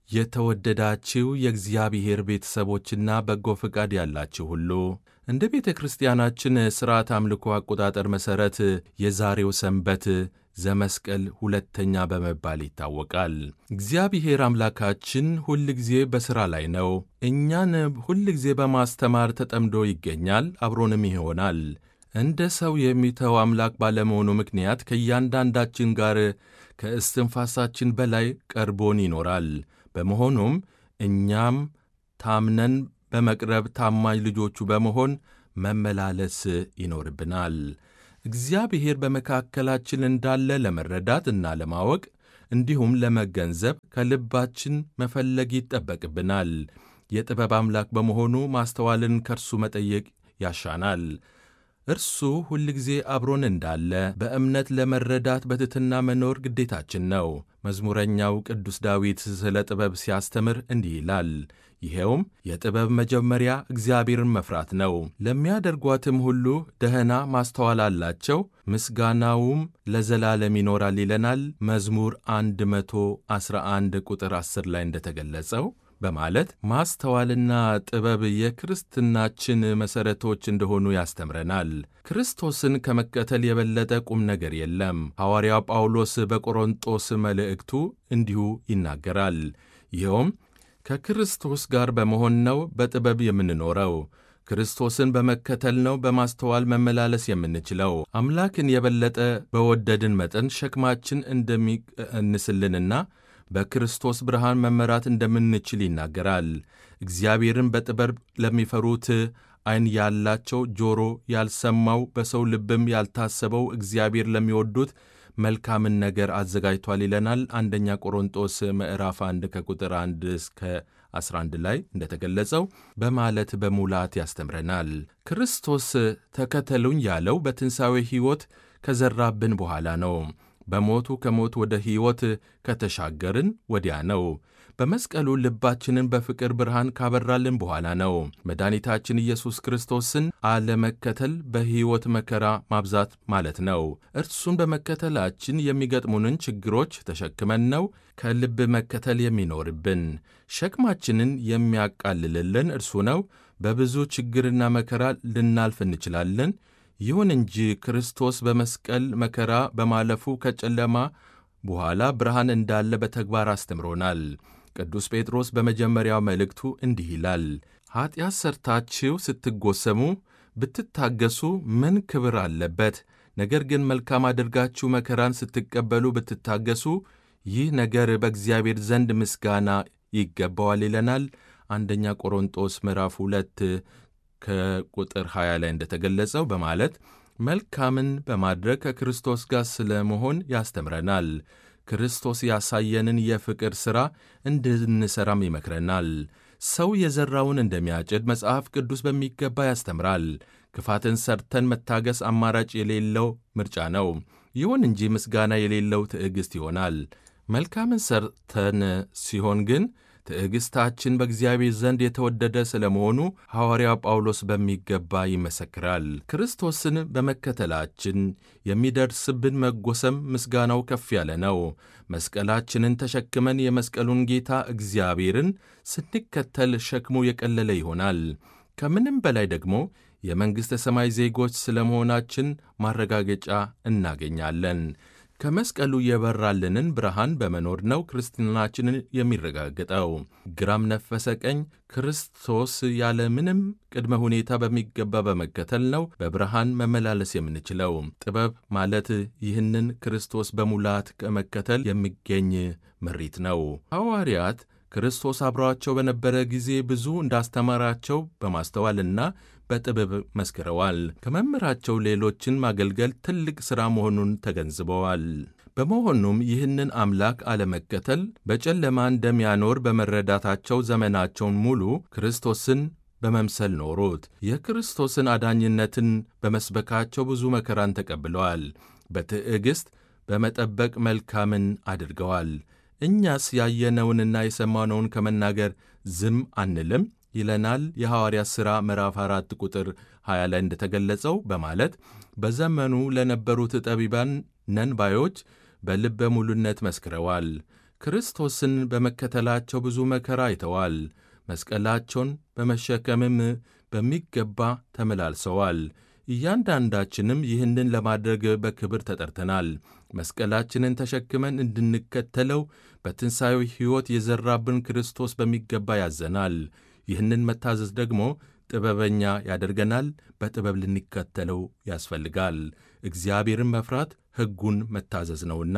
የተወደዳችሁ የእግዚአብሔር ቤተሰቦችና በጎ ፈቃድ ያላችሁ ሁሉ እንደ ቤተ ክርስቲያናችን ሥርዓት አምልኮ አቆጣጠር መሠረት የዛሬው ሰንበት ዘመስቀል ሁለተኛ በመባል ይታወቃል። እግዚአብሔር አምላካችን ሁል ጊዜ በሥራ ላይ ነው። እኛን ሁል ጊዜ በማስተማር ተጠምዶ ይገኛል፣ አብሮንም ይሆናል። እንደ ሰው የሚተው አምላክ ባለመሆኑ ምክንያት ከእያንዳንዳችን ጋር ከእስትንፋሳችን በላይ ቀርቦን ይኖራል። በመሆኑም እኛም ታምነን በመቅረብ ታማኝ ልጆቹ በመሆን መመላለስ ይኖርብናል። እግዚአብሔር በመካከላችን እንዳለ ለመረዳት እና ለማወቅ እንዲሁም ለመገንዘብ ከልባችን መፈለግ ይጠበቅብናል። የጥበብ አምላክ በመሆኑ ማስተዋልን ከእርሱ መጠየቅ ያሻናል። እርሱ ሁል ጊዜ አብሮን እንዳለ በእምነት ለመረዳት በትሕትና መኖር ግዴታችን ነው። መዝሙረኛው ቅዱስ ዳዊት ስለ ጥበብ ሲያስተምር እንዲህ ይላል። ይኸውም የጥበብ መጀመሪያ እግዚአብሔርን መፍራት ነው፣ ለሚያደርጓትም ሁሉ ደህና ማስተዋል አላቸው፣ ምስጋናውም ለዘላለም ይኖራል ይለናል መዝሙር 111 ቁጥር 10 ላይ እንደተገለጸው በማለት ማስተዋልና ጥበብ የክርስትናችን መሠረቶች እንደሆኑ ያስተምረናል። ክርስቶስን ከመከተል የበለጠ ቁም ነገር የለም። ሐዋርያው ጳውሎስ በቆሮንጦስ መልእክቱ እንዲሁ ይናገራል። ይኸውም ከክርስቶስ ጋር በመሆን ነው በጥበብ የምንኖረው። ክርስቶስን በመከተል ነው በማስተዋል መመላለስ የምንችለው። አምላክን የበለጠ በወደድን መጠን ሸክማችን እንደሚቀንስልንና በክርስቶስ ብርሃን መመራት እንደምንችል ይናገራል። እግዚአብሔርን በጥበብ ለሚፈሩት ዓይን ያላቸው ጆሮ ያልሰማው በሰው ልብም ያልታሰበው እግዚአብሔር ለሚወዱት መልካምን ነገር አዘጋጅቷል ይለናል። አንደኛ ቆሮንጦስ ምዕራፍ 1 ከቁጥር 1 እስከ 11 ላይ እንደተገለጸው በማለት በሙላት ያስተምረናል። ክርስቶስ ተከተሉኝ ያለው በትንሣኤ ሕይወት ከዘራብን በኋላ ነው። በሞቱ ከሞት ወደ ሕይወት ከተሻገርን ወዲያ ነው። በመስቀሉ ልባችንን በፍቅር ብርሃን ካበራልን በኋላ ነው። መድኃኒታችን ኢየሱስ ክርስቶስን አለመከተል በሕይወት መከራ ማብዛት ማለት ነው። እርሱን በመከተላችን የሚገጥሙንን ችግሮች ተሸክመን ነው ከልብ መከተል የሚኖርብን። ሸክማችንን የሚያቃልልልን እርሱ ነው። በብዙ ችግርና መከራ ልናልፍ እንችላለን። ይሁን እንጂ ክርስቶስ በመስቀል መከራ በማለፉ ከጨለማ በኋላ ብርሃን እንዳለ በተግባር አስተምሮናል። ቅዱስ ጴጥሮስ በመጀመሪያው መልእክቱ እንዲህ ይላል፣ ኀጢአት ሠርታችሁ ስትጎሰሙ ብትታገሱ ምን ክብር አለበት? ነገር ግን መልካም አድርጋችሁ መከራን ስትቀበሉ ብትታገሱ ይህ ነገር በእግዚአብሔር ዘንድ ምስጋና ይገባዋል ይለናል። አንደኛ ቆሮንጦስ ምዕራፍ ሁለት ከቁጥር 20 ላይ እንደተገለጸው በማለት መልካምን በማድረግ ከክርስቶስ ጋር ስለ መሆን ያስተምረናል። ክርስቶስ ያሳየንን የፍቅር ሥራ እንድንሠራም ይመክረናል። ሰው የዘራውን እንደሚያጭድ መጽሐፍ ቅዱስ በሚገባ ያስተምራል። ክፋትን ሰርተን መታገስ አማራጭ የሌለው ምርጫ ነው። ይሁን እንጂ ምስጋና የሌለው ትዕግሥት ይሆናል። መልካምን ሰርተን ሲሆን ግን ትዕግሥታችን በእግዚአብሔር ዘንድ የተወደደ ስለ መሆኑ ሐዋርያው ጳውሎስ በሚገባ ይመሰክራል። ክርስቶስን በመከተላችን የሚደርስብን መጎሰም ምስጋናው ከፍ ያለ ነው። መስቀላችንን ተሸክመን የመስቀሉን ጌታ እግዚአብሔርን ስንከተል ሸክሙ የቀለለ ይሆናል። ከምንም በላይ ደግሞ የመንግሥተ ሰማይ ዜጎች ስለ መሆናችን ማረጋገጫ እናገኛለን። ከመስቀሉ የበራልንን ብርሃን በመኖር ነው ክርስትናችንን የሚረጋገጠው። ግራም ነፈሰ ቀኝ ክርስቶስ ያለ ምንም ቅድመ ሁኔታ በሚገባ በመከተል ነው በብርሃን መመላለስ የምንችለው። ጥበብ ማለት ይህንን ክርስቶስ በሙላት ከመከተል የሚገኝ ምሪት ነው። ሐዋርያት ክርስቶስ አብረዋቸው በነበረ ጊዜ ብዙ እንዳስተማራቸው በማስተዋልና በጥበብ መስክረዋል። ከመምህራቸው ሌሎችን ማገልገል ትልቅ ሥራ መሆኑን ተገንዝበዋል። በመሆኑም ይህንን አምላክ አለመከተል በጨለማ እንደሚያኖር በመረዳታቸው ዘመናቸውን ሙሉ ክርስቶስን በመምሰል ኖሩት። የክርስቶስን አዳኝነትን በመስበካቸው ብዙ መከራን ተቀብለዋል። በትዕግሥት በመጠበቅ መልካምን አድርገዋል። እኛስ ያየነውንና የሰማነውን ከመናገር ዝም አንልም ይለናል የሐዋርያት ሥራ ምዕራፍ 4 ቁጥር 20 ላይ እንደተገለጸው በማለት በዘመኑ ለነበሩት ጠቢባን ነን ባዮች በልበ ሙሉነት መስክረዋል። ክርስቶስን በመከተላቸው ብዙ መከራ አይተዋል። መስቀላቸውን በመሸከምም በሚገባ ተመላልሰዋል። እያንዳንዳችንም ይህንን ለማድረግ በክብር ተጠርተናል። መስቀላችንን ተሸክመን እንድንከተለው በትንሣኤው ሕይወት የዘራብን ክርስቶስ በሚገባ ያዘናል። ይህንን መታዘዝ ደግሞ ጥበበኛ ያደርገናል። በጥበብ ልንከተለው ያስፈልጋል። እግዚአብሔርን መፍራት ሕጉን መታዘዝ ነውና።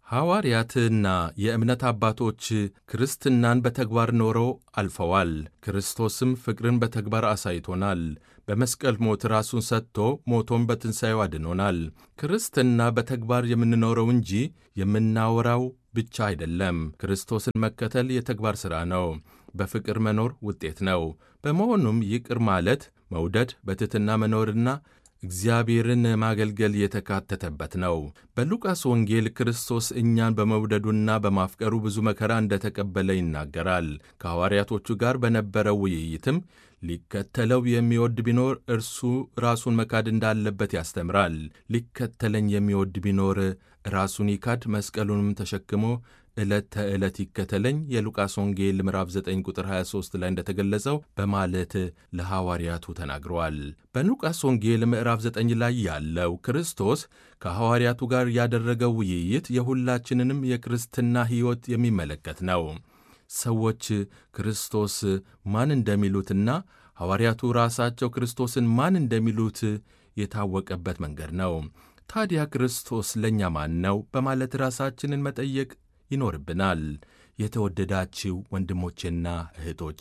ሐዋርያትና የእምነት አባቶች ክርስትናን በተግባር ኖረው አልፈዋል። ክርስቶስም ፍቅርን በተግባር አሳይቶናል። በመስቀል ሞት ራሱን ሰጥቶ ሞቶም በትንሣኤው አድኖናል። ክርስትና በተግባር የምንኖረው እንጂ የምናወራው ብቻ አይደለም። ክርስቶስን መከተል የተግባር ሥራ ነው። በፍቅር መኖር ውጤት ነው። በመሆኑም ይቅር ማለት፣ መውደድ፣ በትሕትና መኖርና እግዚአብሔርን ማገልገል የተካተተበት ነው። በሉቃስ ወንጌል ክርስቶስ እኛን በመውደዱና በማፍቀሩ ብዙ መከራ እንደተቀበለ ይናገራል። ከሐዋርያቶቹ ጋር በነበረው ውይይትም ሊከተለው የሚወድ ቢኖር እርሱ ራሱን መካድ እንዳለበት ያስተምራል። ሊከተለኝ የሚወድ ቢኖር ራሱን ይካድ፣ መስቀሉንም ተሸክሞ ዕለት ተዕለት ይከተለኝ የሉቃስ ወንጌል ምዕራፍ 9 ቁጥር 23 ላይ እንደተገለጸው በማለት ለሐዋርያቱ ተናግረዋል። በሉቃስ ወንጌል ምዕራፍ 9 ላይ ያለው ክርስቶስ ከሐዋርያቱ ጋር ያደረገው ውይይት የሁላችንንም የክርስትና ሕይወት የሚመለከት ነው። ሰዎች ክርስቶስ ማን እንደሚሉትና ሐዋርያቱ ራሳቸው ክርስቶስን ማን እንደሚሉት የታወቀበት መንገድ ነው። ታዲያ ክርስቶስ ለእኛ ማን ነው በማለት ራሳችንን መጠየቅ ይኖርብናል። የተወደዳችው ወንድሞቼና እህቶቼ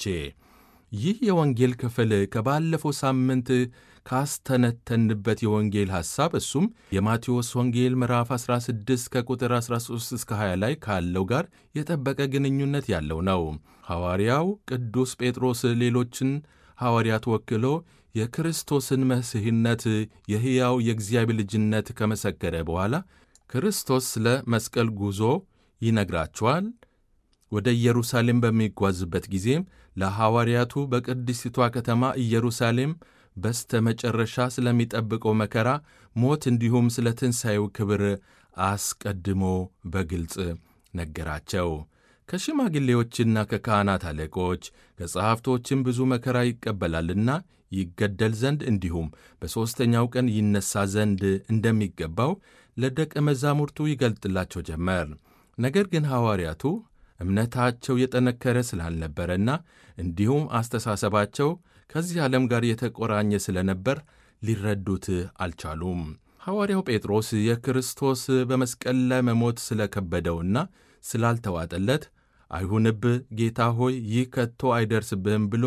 ይህ የወንጌል ክፍል ከባለፈው ሳምንት ካስተነተንበት የወንጌል ሐሳብ እሱም የማቴዎስ ወንጌል ምዕራፍ 16 ከቁጥር 13 እስከ 20 ላይ ካለው ጋር የጠበቀ ግንኙነት ያለው ነው። ሐዋርያው ቅዱስ ጴጥሮስ ሌሎችን ሐዋርያት ወክሎ የክርስቶስን መሲሕነት የሕያው የእግዚአብሔር ልጅነት ከመሰከረ በኋላ ክርስቶስ ስለ መስቀል ጉዞ ይነግራቸዋል። ወደ ኢየሩሳሌም በሚጓዝበት ጊዜም ለሐዋርያቱ በቅድስቲቷ ከተማ ኢየሩሳሌም በስተ መጨረሻ ስለሚጠብቀው መከራ፣ ሞት እንዲሁም ስለ ትንሣኤው ክብር አስቀድሞ በግልጽ ነገራቸው። ከሽማግሌዎችና ከካህናት አለቆች ከጸሐፍቶችም ብዙ መከራ ይቀበላልና ይገደል ዘንድ እንዲሁም በሦስተኛው ቀን ይነሣ ዘንድ እንደሚገባው ለደቀ መዛሙርቱ ይገልጥላቸው ጀመር። ነገር ግን ሐዋርያቱ እምነታቸው የጠነከረ ስላልነበረና እንዲሁም አስተሳሰባቸው ከዚህ ዓለም ጋር የተቆራኘ ስለነበር ሊረዱት አልቻሉም። ሐዋርያው ጴጥሮስ የክርስቶስ በመስቀል ላይ መሞት ስለከበደውና ስላልተዋጠለት አይሁንብህ ጌታ ሆይ ይህ ከቶ አይደርስብህም ብሎ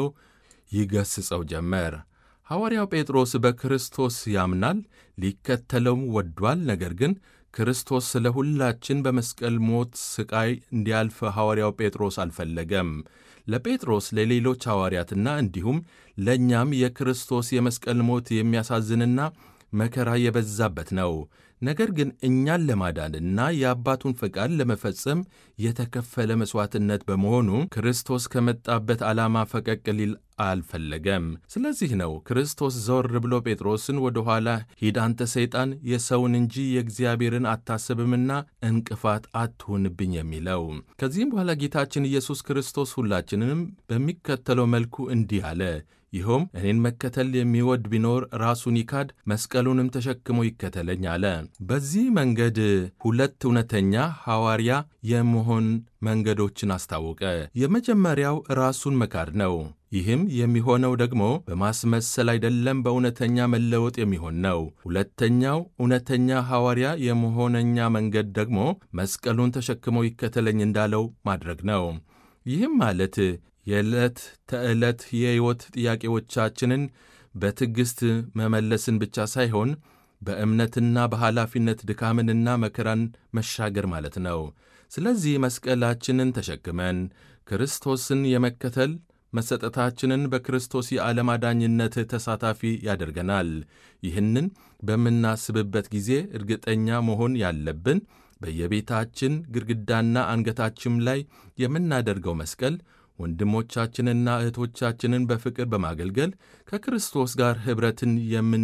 ይገስጸው ጀመር። ሐዋርያው ጴጥሮስ በክርስቶስ ያምናል፣ ሊከተለውም ወዷል። ነገር ግን ክርስቶስ ስለ ሁላችን በመስቀል ሞት ሥቃይ እንዲያልፍ ሐዋርያው ጴጥሮስ አልፈለገም። ለጴጥሮስ ለሌሎች ሐዋርያትና እንዲሁም ለእኛም የክርስቶስ የመስቀል ሞት የሚያሳዝንና መከራ የበዛበት ነው። ነገር ግን እኛን ለማዳንና የአባቱን ፈቃድ ለመፈጸም የተከፈለ መሥዋዕትነት በመሆኑ ክርስቶስ ከመጣበት ዓላማ ፈቀቅ ሊል አልፈለገም። ስለዚህ ነው ክርስቶስ ዘወር ብሎ ጴጥሮስን ወደ ኋላ ሂድ አንተ ሰይጣን፣ የሰውን እንጂ የእግዚአብሔርን አታስብምና እንቅፋት አትሁንብኝ የሚለው። ከዚህም በኋላ ጌታችን ኢየሱስ ክርስቶስ ሁላችንንም በሚከተለው መልኩ እንዲህ አለ ይኸውም እኔን መከተል የሚወድ ቢኖር ራሱን ይካድ መስቀሉንም ተሸክሞ ይከተለኝ አለ። በዚህ መንገድ ሁለት እውነተኛ ሐዋርያ የመሆን መንገዶችን አስታወቀ። የመጀመሪያው ራሱን መካድ ነው። ይህም የሚሆነው ደግሞ በማስመሰል አይደለም፣ በእውነተኛ መለወጥ የሚሆን ነው። ሁለተኛው እውነተኛ ሐዋርያ የመሆነኛ መንገድ ደግሞ መስቀሉን ተሸክሞ ይከተለኝ እንዳለው ማድረግ ነው። ይህም ማለት የዕለት ተዕለት የሕይወት ጥያቄዎቻችንን በትዕግሥት መመለስን ብቻ ሳይሆን በእምነትና በኃላፊነት ድካምንና መከራን መሻገር ማለት ነው። ስለዚህ መስቀላችንን ተሸክመን ክርስቶስን የመከተል መሰጠታችንን በክርስቶስ የዓለም አዳኝነት ተሳታፊ ያደርገናል። ይህንን በምናስብበት ጊዜ እርግጠኛ መሆን ያለብን በየቤታችን ግድግዳና አንገታችን ላይ የምናደርገው መስቀል ወንድሞቻችንና እህቶቻችንን በፍቅር በማገልገል ከክርስቶስ ጋር ኅብረትን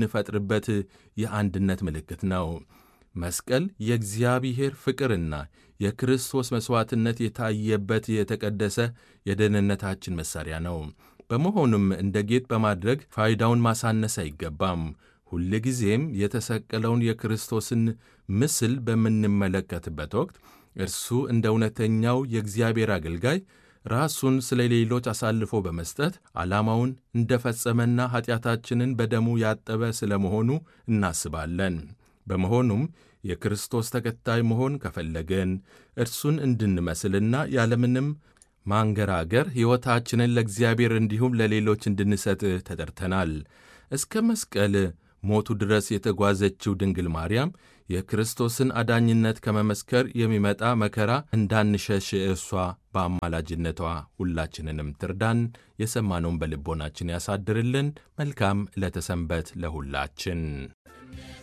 የምንፈጥርበት የአንድነት ምልክት ነው። መስቀል የእግዚአብሔር ፍቅርና የክርስቶስ መሥዋዕትነት የታየበት የተቀደሰ የደህንነታችን መሣሪያ ነው። በመሆኑም እንደ ጌጥ በማድረግ ፋይዳውን ማሳነስ አይገባም። ሁልጊዜም የተሰቀለውን የክርስቶስን ምስል በምንመለከትበት ወቅት እርሱ እንደ እውነተኛው የእግዚአብሔር አገልጋይ ራሱን ስለ ሌሎች አሳልፎ በመስጠት ዓላማውን እንደ ፈጸመና ኀጢአታችንን በደሙ ያጠበ ስለ መሆኑ እናስባለን። በመሆኑም የክርስቶስ ተከታይ መሆን ከፈለገን እርሱን እንድንመስልና ያለምንም ማንገራገር ሕይወታችንን ለእግዚአብሔር እንዲሁም ለሌሎች እንድንሰጥ ተጠርተናል። እስከ መስቀል ሞቱ ድረስ የተጓዘችው ድንግል ማርያም የክርስቶስን አዳኝነት ከመመስከር የሚመጣ መከራ እንዳንሸሽ እርሷ በአማላጅነቷ ሁላችንንም ትርዳን። የሰማነውን በልቦናችን ያሳድርልን። መልካም ዕለተ ሰንበት ለሁላችን።